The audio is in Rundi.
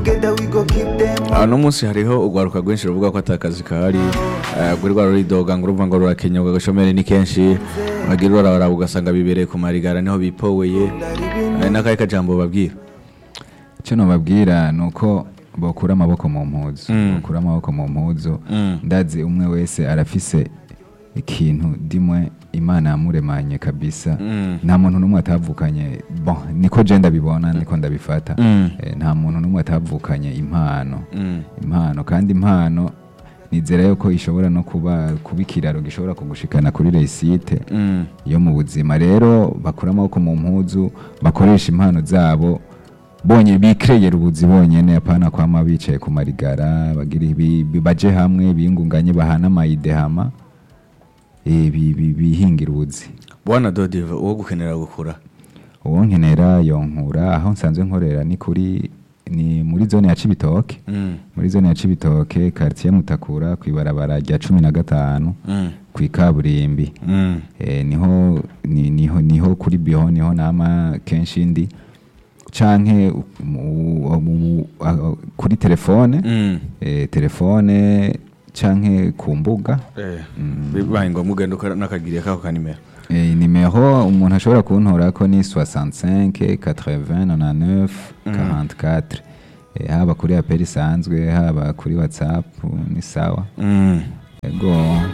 together we go keep them Ah, uno munsi hariho urwaruka rwinshi ruvuga ko atakazi kahari eh, rwari rwaridoga ngo urumva ngo rurakenya ngo agashomeri ni kenshi bagira uraraba ugasanga bibereye ku marigara niho bipoweye Eh, n'akahe kajambo babwira icyo nababwira ni uko bakura amaboko mu mpuzu Mm. bakura amaboko mu mpuzu Mm. ndazi umwe wese arafise ikintu dimwe imana yamuremanye kabisa Mm. nta muntu n'umwe atavukanye bon niko je ndabibona niko ndabifata Mm. Eh, nta muntu n'umwe atavukanye impano Mm. impano kandi impano nizera yuko ishobora no kuba kuba ikiraro gishobora kugushikana kuri resite Mm. yo mu buzima rero bakura amaboko mu mpuzu bakoresha impano zabo bonye bikreyera ubuzi bonyene apana kwama bicaye ku marigara bagira ibi- bi- baje hamwe biyungunganye bahana amayide hama eh, bi- bi- bihingira ubuzi bwana dodive uwo gukenera gukura uwo nkenera yonkura aho nsanzwe nkorera ni kuri ni muri zone ya Cibitoke Mm. muri zone ya Cibitoke quartier Mutakura kwibarabara rya cumi na gatanu Mm. ku ikaburimbi Mm. eh, niho ni- niho niho kuri biho niho nama kenshi ndi canke mu- mu- a- kuri telefone Mm. eh, telefone canke ku mbuga Eh, Mm. bibaye ngombwa ugenda ukora n'akagiriye kako kanimero eh, nimero umuntu ashobora kuntorako ni 65 80 99 44 eh, haba kuri apeli isanzwe haba kuri whatsapp ni sawa Mm. ego